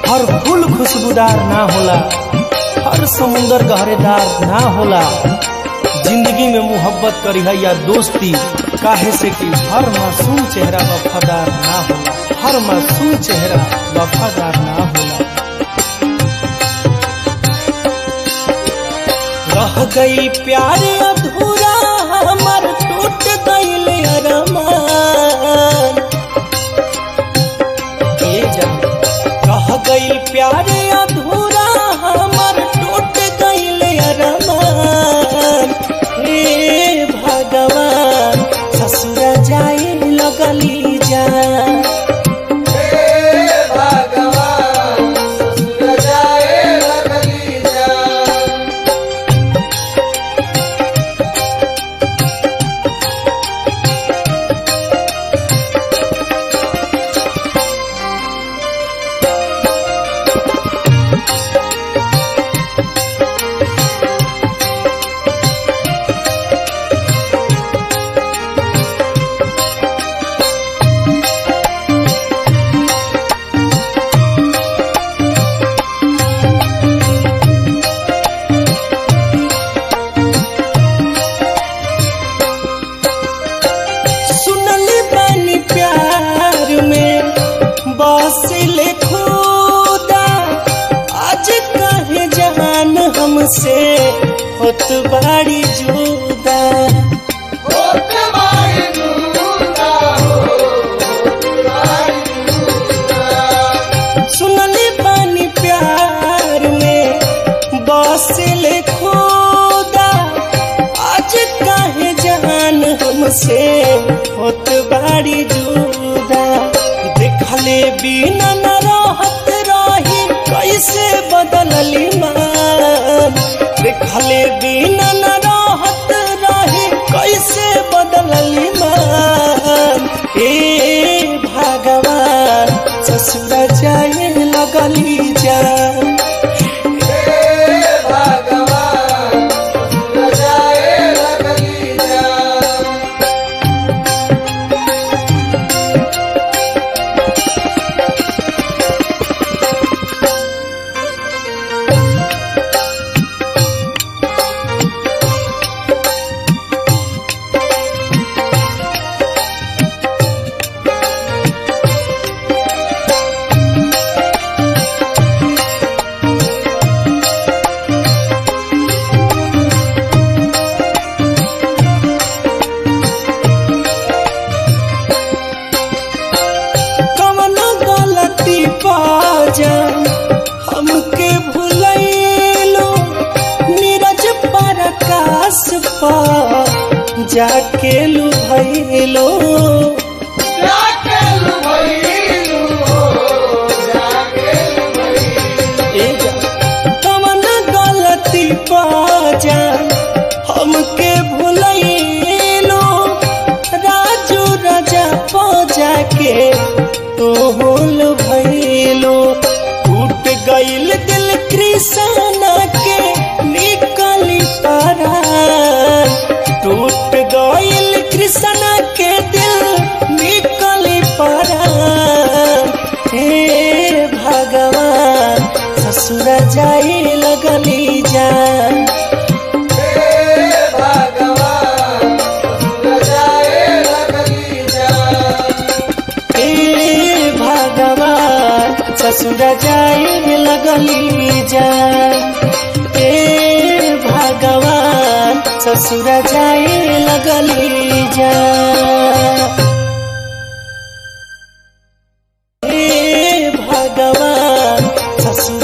हर फूल खुशबूदार ना होला हर समुंदर गहरेदार ना होला जिंदगी में मोहब्बत करी है या दोस्ती काहे से कि हर मासूम चेहरा वफादार ना होला हर मासूम चेहरा वफादार ना होला रह गई प्यार अधूरा हमर टूट गईल अरमान ए जान रह गईल प्यार अधूरा हमर टूट गईल अरमान हे भगवान ससुर जाए लगली जान सुनली बानी प्यार में बसिल खुदा आज कहे जहान हमसे होत बाड़ी जुदा सुनली बानी प्यार में बसिल खुदा आज काहे जहान हमसे होत बाड़ी जुदा देखले बिना न रहत रही कैसे बदलली मान देखले बिना न रहत रही कैसे बदलली मान ए भगवान ससुर जाए लगली जान कवनो गलती बाजा हमके भुलैलो नीरज परकाश पा जाके लुभैलो ए जा, कवनो गलती बाजा हमके भुलैलो राजू राजा पजा के तो होल भैलो टूट गईल दिल कृष्ण के निकली तारा टूट गईल कृष्ण के दिल निकली पारा हे भगवान ससुर जाए लगली जान हे भगवान ससुर जाए लगली जान हे भगवान ससुर जाए लगली जान हे भगवान ससुर